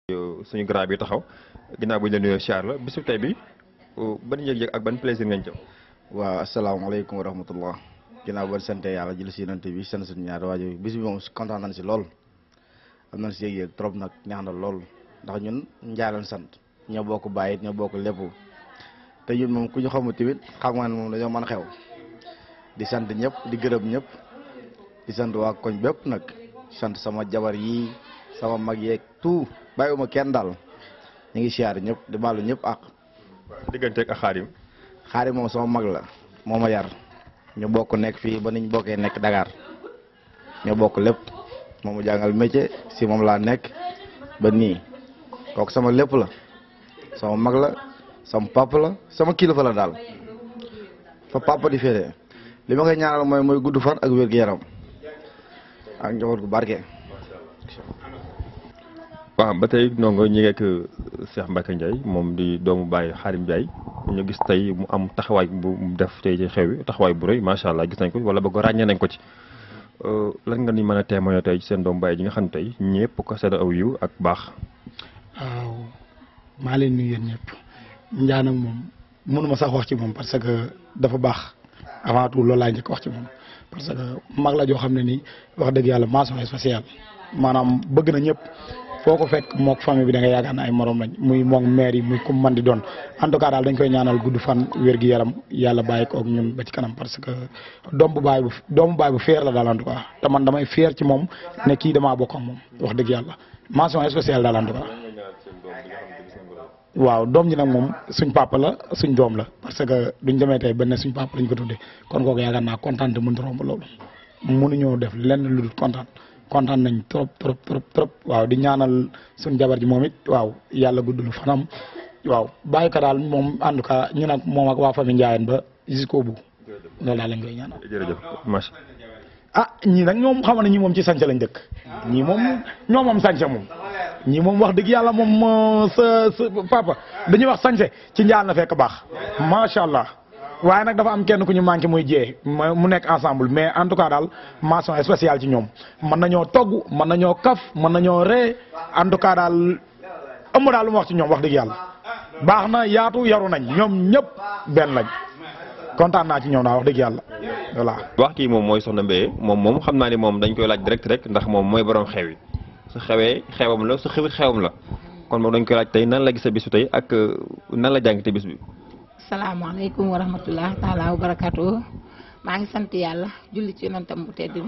suñu grand bi taxaw ginnaaw bu ñu la nuyoo siyaar la bisu tey bi ban yëg-yëg ak ban plaisir ngañ jëm waaw asalaamaaleykum wa rahmatullah ginnaaw ba sant yàlla jël si yonent bi sant suñu ñaari waajur bis bi moom kontaan nañ si lool am nañ si yëg-yëg trop nag neex na lool ndax ñun njaalan sant ñoo bokk bàyyi ñoo bokk lépp te ñun moom ku ñu xamul tamit xam nga ne moom dañoo mën xew di sant ñëpp di gërëm ñëpp di sant waa koñ bépp nag sant sama jabar yi sama mag yeeg tout bàyyiwuma kenn daal ñu ngi siyaar ñëpp di baalu ñëpp ak digganteeg ak xaarim xaarim moom sama mag la moo ma yar ñu bokk nekk fii ba niñ bokkee nekk Dakar ñoo bokk lépp moom mu jàngal métier si moom laa nekk ba nii kooku sama lépp la sama mag la sama papa la sama kilifa la daal fa papa di féete li ma koy ñaanal mooy mooy gudd fan ak wér-gu-yaram ak njaboot gu barke waaw ba tey ndongo ñi ngeek Cheikh Mbacke Ndiaye moom di doomu Baye Xaarim Ndiaye ñu gis tey mu am taxawaay bu mu def tey ci xew wi taxawaay bu rëy macha allah gis nañ ko wala ba ko ràññee nañ ko ci lan nga ni mën a témoigner tey ci seen doomu Baye ji nga xam ne tey ñëpp ko seeda aw yiw ak baax waaw maa leen nuyu yéen ñëpp njaan ak moom mënuma sax wax ci moom parce que dafa baax avant tout loolu laa njëkk wax ci moom parce que mag la joo xam ne nii wax dëgg yàlla mention spéciale maanaam bëgg na ñëpp foo ko fekk mook famille bi da nga yaakaar ne ay morom lañ muy mook maire yi muy ku man di doon en tout cas daal dañ koy ñaanal gudd fan wér gi yaram yàlla bàyyi ko ak ñun ba ci kanam parce que doom bu bàyyi bu doomu bàyyi bu fier la daal en tout cas te man damay fier ci moom ne kii damaa bokk ak moom wax dëgg yàlla mention spéciale daal en tout cas waaw doom ji nag moom suñ papa la suñ doom la parce que duñ demee tey benn suñ papa lañ ko tuddee kon kooku yaakaar naa kontaan te mënut a romb loolu mënuñoo def lenn lu dul kontaan kontaan nañ trop trop trop trop waaw di ñaanal suñ jabar ji moom it waaw yàlla guddul fanam waaw bàyyi ko daal moom en tout cas ñu nag moom ak waa famille Ndiayène ba jusqu'au bout loolu daal lañ koy ñaanal. jërëjëf macha ah ñii nag ñoom xam na ñi moom ci sànce lañ dëkk ñii moom ñoo moom sànce moom ñii moom wax dëgg yàlla moom sa sa papa dañuy wax sànce ci njaal na fekk baax macha allah waaye nag dafa am kenn ku ñu manqué muy jee mu nekk ensemble mais en tout cas daal mention spéciale ci ñoom mën nañoo togg mën nañoo kaf mën nañoo ree en tout cas daal ëmb daal lu ma wax ci ñoom wax dëgg yàlla baax na yaatu yaru nañ ñoom ñëpp benn lañ kontaan naa ci ñoom daal wax dëgg yàlla voilà. wax kii moom mooy soxna Mbaye moom moom xam naa ni moom dañ koy laaj direct rek ndax moom mooy borom xew yi su xewee xewam la su xewit xewam la kon moom dañ koy laaj tey nan la gisee bisu tey ak nan la jàngite bis bi. salaamaaleykum wa rahmatulah taalaa wa barakaatu maa ngi sant yàlla julli ci yonentam bu tedd bi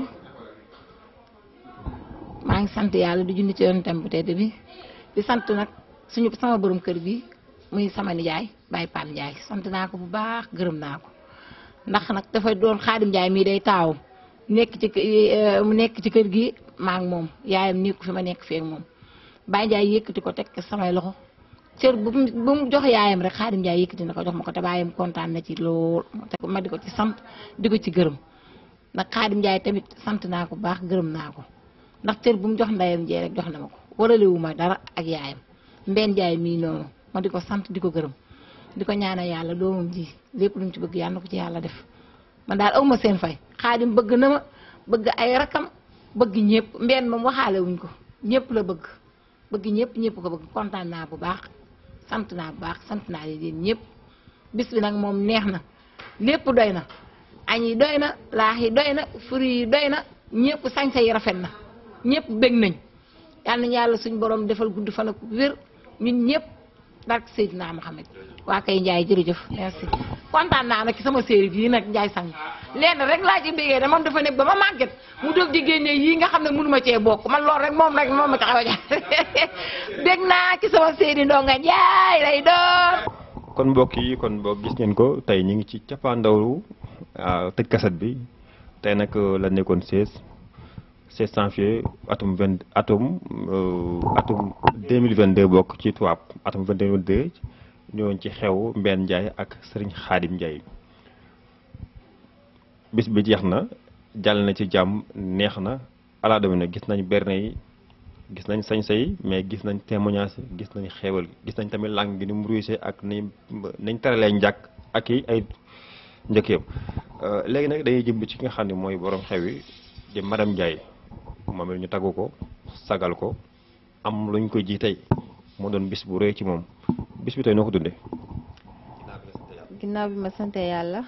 maa ngi sant yàlla di julli ci yonentam bu tedd bi di sant nag suñu sama borom kër bi muy sama nijaay Baye Pam Ndiaye sant naa ko bu baax gërëm naa ko ndax nag dafay doon Xaadim Ndiaye mii day taawam nekk ci mu nekk ci kër gi maa ngi moom yaayam nekku fi ma nekk fee moom Baye Ndiaye yëkkati ko teg samay loxo. cër bu mu bu mu jox yaayam rek Xaadim Njaay yëkkati na ko jox ma ko te baayam kontaan na ci lool te ma di ko ci sant di ko ci gërëm ndax Xaadim Njaay tamit sant naa ko baax gërëm naa ko ndax cër bu mu jox ndeyam jee rek jox na ma ko waralewu ma dara ak yaayam Mbeen Njaay mii noonu ma di ko sant di ko gërëm di ko ñaanal yàlla doomam ji lépp lu mu ci bëgg yàlla na ko ci yàlla def man daal aw ma seen fay Xaadim bëgg na ma bëgg ay rakam bëgg ñëpp Mbeen moom waxaale wuñ ko ñëpp la bëgg bëgg ñëpp ñëpp ko bëgg kontaan naa bu baax sant naa bu baax sant naa leen ñëpp bis bi nag moom neex na lépp doy na añ yi doy na laax yi doy na fruit yi doy na ñëpp sañsa yi rafet na ñëpp bég nañ yal nañu yàlla suñ borom defal gudd fan ak wér ñun ñëpp barke Seydina Mohamed waa kay Ndiaye jërëjëf merci kontaan naa nag ci sama série bii nag Ndiaye sang lenn rek laa ci bégee de moom dafa nekk ba ma màgget mu dog di génne yii nga xam ne mënu ma cee bokk man loolu rek moom rek moom ma taxaw a dégg naa ci sama série Ndonga Ndiaye lay doon. kon mbokk yi kon mbokk gis ngeen ko tey ñu ngi ci cappaandawu tëj kaset bi tey nag la nekkoon 16 16 janvier atum 20 atum atum 2022 bokk ci tubaab atum 2022 ñëwoon ci xew Mbène Ndiaye ak Serigne Khadim Ndiaye bis bi jeex na jàll na ci jàmm neex na ala domi na gis nañ berne yi gis nañ sañse yi mais gis nañ témoignage gis nañ xeewal gis nañ tamit lang gi ni mu ruise ak nañ nañ teralee njàkk ak i ay njëkk yëpp léegi nag dañuy jëm ci nga xam ne mooy borom xew yi di madame Ndiaye moom it ñu taggu ko sagal ko am luñ ko ji tey moo doon bis bu rëy ci moom bis bi tey noo ko dundee. ginnaaw bi ma sante yàlla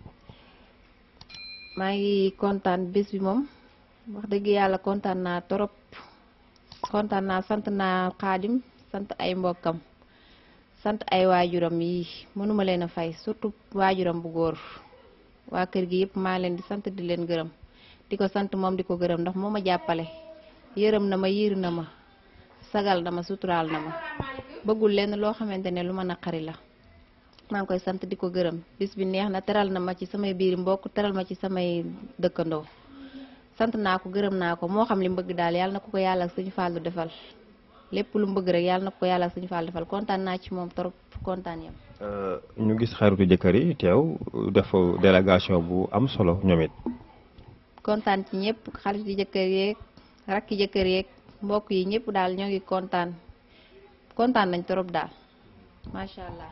maa ngi kontaan bés bi moom wax dëgg yàlla kontaan naa torop kontaan naa sant naa xaadim sant ay mbokkam sant ay waajuram yi mënuma leen a fay surtout waajuram bu góor waa kër gi yëpp maa leen di sant di leen gërëm di ko sant moom di ko gërëm ndax moo ma jàppale yërëm na ma yiir na ma sagal na ma suturaal na ma bëggul leen loo xamante ne lu ma naqari la maa ngi koy sant di ko gërëm bis bi neex na teral na ma ci samay biir mbokk teral ma ci samay dëkkandoo sant naa ko gërëm naa ko moo xam li mu bëgg daal yàlla na ko ko yàlla ak suñu fàllu defal lépp lu mu bëgg rek yàlla na ko ko yàlla ak suñu fàllu defal kontaan naa ci moom trop kontaan yam ñu gis xaritu jëkkër yi teew def délégation bu am solo ñoom it. kontaan ci ñëpp xaritu jëkkër yeeg rakki jëkkër yeeg mbokk yi ñëpp daal ñoo ngi kontaan kontaan nañ trop daal macha allah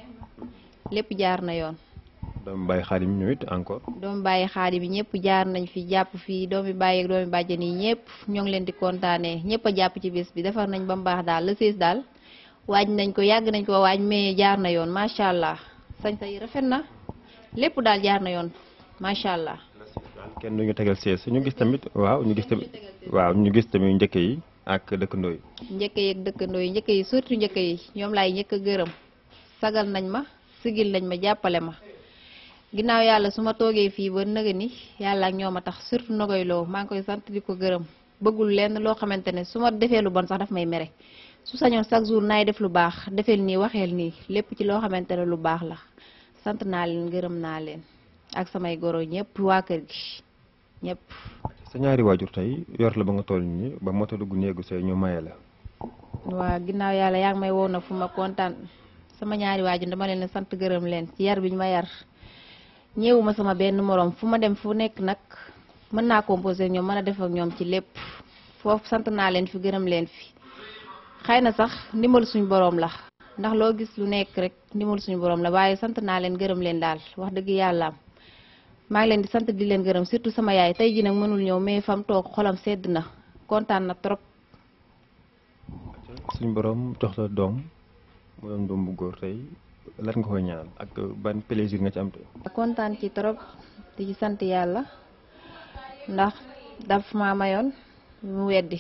lépp jaar na yoon. doomu bàyyi xaadim ñu it encore. doomu bàyyi xaadi bi ñëpp jaar nañ fi jàpp fii doomi bàyyi ak doomi bàjjen yi ñëpp ñoo ngi leen di kontaanee ñëpp a jàpp ci bés bi defar nañ ba mu baax daal le seize daal waaj nañ ko yàgg nañ ko waaj mais jaar na yoon macha allah sañ sa yi rafet na lépp daal jaar na yoon macha allah. kenn du ñu tegal sees ñu gis tamit waaw ñu gis tamit waaw ñu gis tamit njëkk yi ak dëkkandoo yi. njëkk yi ak dëkkandoo yi njëkk yi surtout njëkk yi ñoom laay njëkk a gërëm sagal nañ ma sigil nañ ma jàppale ma. ginnaaw yàlla su ma toogee fii ba nëga ni yàlla ak ñoo ma tax surtout nogoy loo maa ngi koy sant di ko gërëm bëggul lenn loo xamante ne su ma defee lu bon sax daf may mere su sañoon chaque jour naay def lu baax defeel nii waxeel nii lépp ci loo xamante ne lu baax la sant naa leen gërëm naa leen ak samay goro ñëpp waa kër gi ñëpp. sa ñaari waajur tey yor la ba nga toll nii ba moto dugg néegu say ñu maye la. waa ginnaaw yàlla yaa ngi may woo na fu ma kontaan sama ñaari waajur dama leen sant gërëm leen ci yar bi ñu ma yar. ñëwuma sama benn moroom fu ma dem fu nekk nag mën naa composé ñoom mën a def ak ñoom ci lépp foofu sant naa leen fi gërëm leen fi xëy na sax ndimbal suñu boroom la ndax loo gis lu nekk rek ndimbal suñu boroom la waaye sant naa leen gërëm leen daal wax dëgg yàlla maa ngi leen di sant di leen gërëm surtout sama yaay tey ji nag mënul ñëw mais fam toog xolam sedd na kontaan na trop. suñu boroom jox la doom mu doon doom bu góor tey. lan nga koy ñaan ak ban plaisir nga ci am te kontaan ci trop di ci sant yàlla ndax daf maa mayoon mu weddi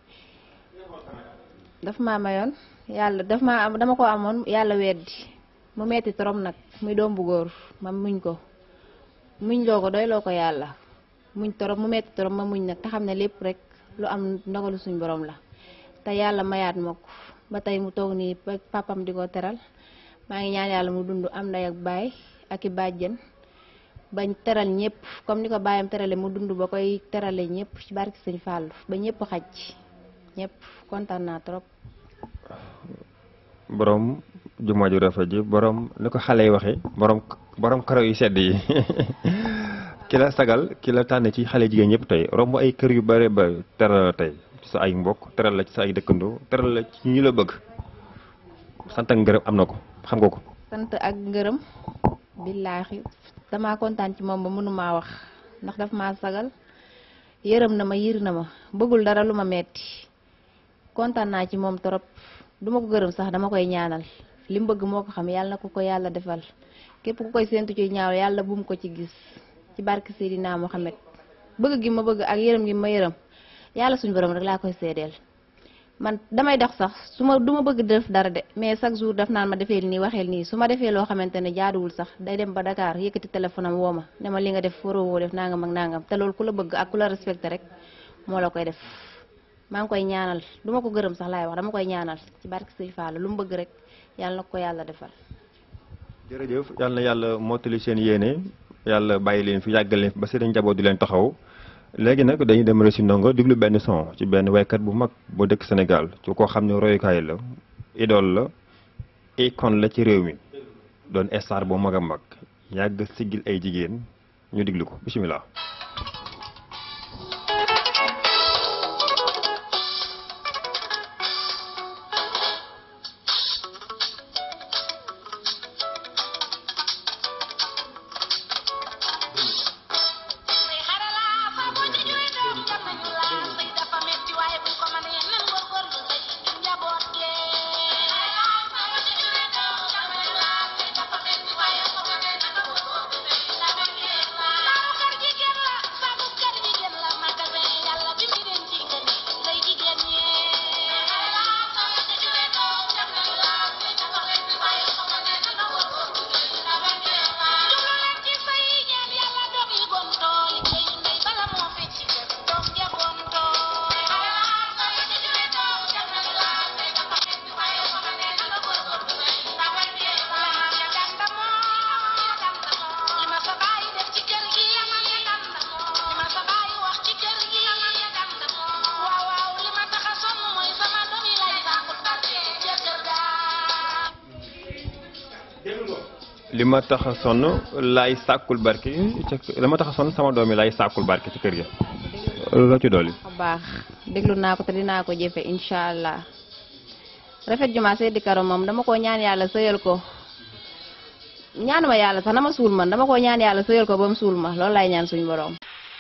daf maa mayoon yàlla daf maa am dama ko amoon yàlla weddi mu metti trop nag muy doom bu góor ma muñ ko muñ loo ko doy loo ko yàlla muñ trop mu metti trop ma muñ nag te xam ne lépp rek lu am ndogalu suñ borom la te yàlla mayaat ma ko ba tey mu toog nii papam di ko teral maa ngi ñaan yàlla mu dund am ndey ak baay ak i bàjjen bañ teral ñëpp comme ni ko baayam terale mu dund ba koy terale ñëpp ci barki sëñ Fallou ba ñëpp xaj ñëpp kontaan naa trop. borom jumaa ju rafet ji borom ni ko xale yi waxee borom borom karaw yu sedd yi ki la sagal ki la tànn ci xale jigéen ñëpp tey romb ay kër yu bare ba teral la tey ci sa ay mbokk teral la ci sa ay dëkkandoo teral la ci ñu la bëgg sant ak ngërëm am na ko. xam nga ko. sant ak ngërëm billaahi damaa kontaan ci moom ba mënumaa wax ndax daf maa sagal yërëm na ma yiir na ma bëggul dara lu ma metti kontaan naa ci moom trop duma ko gërëm sax dama koy ñaanal li mu bëgg moo ko xam yàlla na ko ko yàlla defal képp ku koy séntu ci ñaaw yàlla bu mu ko ci gis ci barke Seydina Mohamed bëgg gi ma bëgg ak yërëm gi ma yërëm yàlla suñu borom rek laa koy seedeel man damay dox sax su ma du ma bëgg def dara de mais chaque jour daf naan ma defee nii waxeel nii su ma defee loo xamante ne jaaduwul sax day dem ba Dakar yëkkati téléphone am woo ma ne ma li nga def waroo woo def nangam ak nangam te loolu ku la bëgg ak ku la respecté rek moo la koy def maa ngi koy ñaanal du ma ko gërëm sax laay wax dama koy ñaanal ci barke Sëñ Fall lu mu bëgg rek yàlla na ko yàlla defal. jërëjëf yàlla na yàlla mottali seen yéene yàlla bàyyi leen fi yàggal leen fi ba seen njaboot di leen taxaw. léegi nag dañuy dem rek si ndongo diglu benn son ci benn waykat bu mag bu dëkk Sénégal ci koo xam ne royukaay la idole la icône la ci réew mi doon star bu mag a mag yàgg siggil ay jigéen ñu diglu ko bisimilah. Thank you. li ma tax a sonn laay sàkkul barke ca li ma tax a sonn sama doom yi laay sàkkul barke ci kër gi loo ci dolli. bu baax déglu naa ko te dinaa ko jëfe incha allah rafet juma Seydi Karo moom dama ko ñaan yàlla sëyal ko ñaanuma yàlla sax na ma suul man dama ko ñaan yàlla sëyal ko ba mu suul ma loolu lay ñaan suñu borom.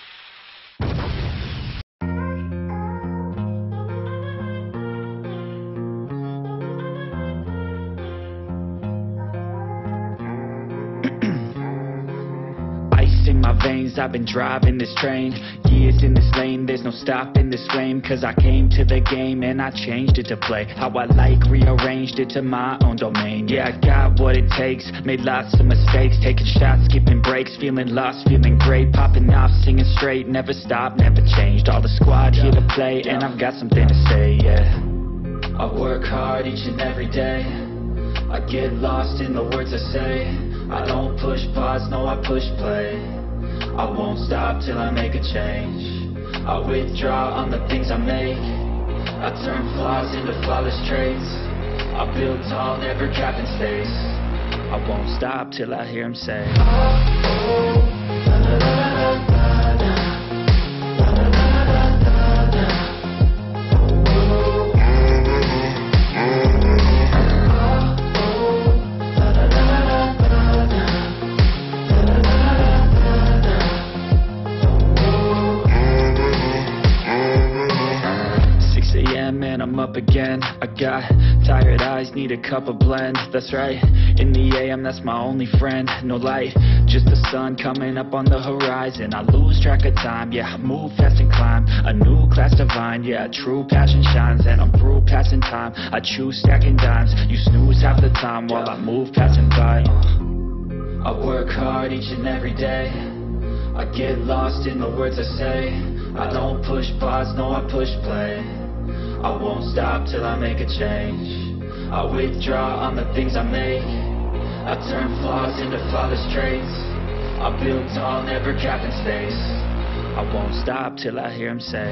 Ice in my veins, I've been driving this train Years in this lane, there's no stopping this flame Cause I came to the game and I changed it to play How I like, rearranged it to my own domain Yeah, I got what it takes, made lots of mistakes Taking shots, skipping breaks, feeling lost, feeling great Popping off, singing straight, never stopped, never changed All the squad here to play and I've got something to say, yeah I work hard each and every day I get lost in the words I say I don't push pause, no I push play I won't stop till I make a change I withdraw on the things I make I turn flaws into flawless traits I build tall, never capping space I won't stop till I hear him say and I'm up again I got tired eyes, need a cup of blend That's right, in the AM that's my only friend No light, just the sun coming up on the horizon I lose track of time, yeah, I move fast and climb A new class divine, yeah, true passion shines And I'm through passing time, I choose stacking dimes You snooze half the time while I move passing by uh. I work hard each and every day I get lost in the words I say I don't push pause, no I push play I won't stop till I make a change I withdraw on the things I make I turn flaws into flawless traits I build tall, never capping space I won't stop till I hear him say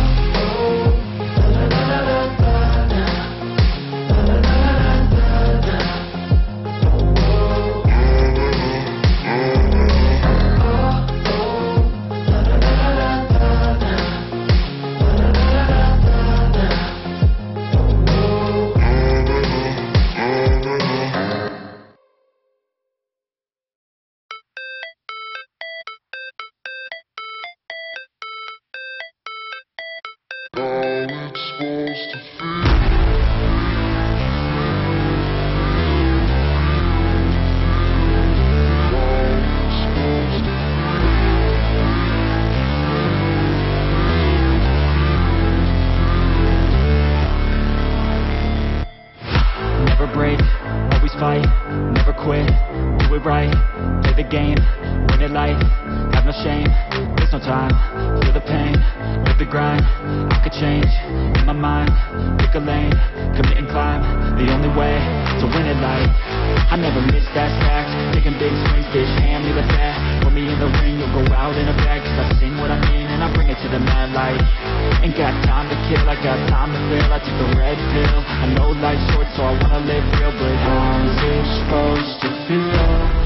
Never break, always fight, never quit, do it right, play the game, win it life, have no shame, there's no time, feel the pain, live the grind, I could change, in my mind, pick a lane, commit and climb, the only way to win it life, I never miss that stack, taking big swings, bitch, hand me the bat, put me in the ring, you'll go out in a bag, cause I sing what I mean, and I bring it to the mad light, ain't got time to kill, I got time to feel, I took the red pill, I know life's short, so I wanna live real, but how's it supposed to feel?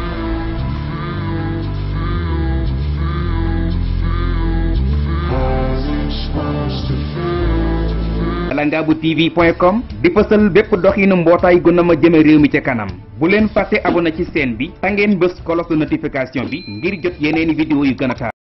langabu tv point com di fësal bépp doxinu mbootaay gu na ma jëme réew mi ca kanam bu leen fàtte abonné ci chaîne bi ta ngeen bës cloche de notification bi ngir jot yeneeni vidéo yu gën a taar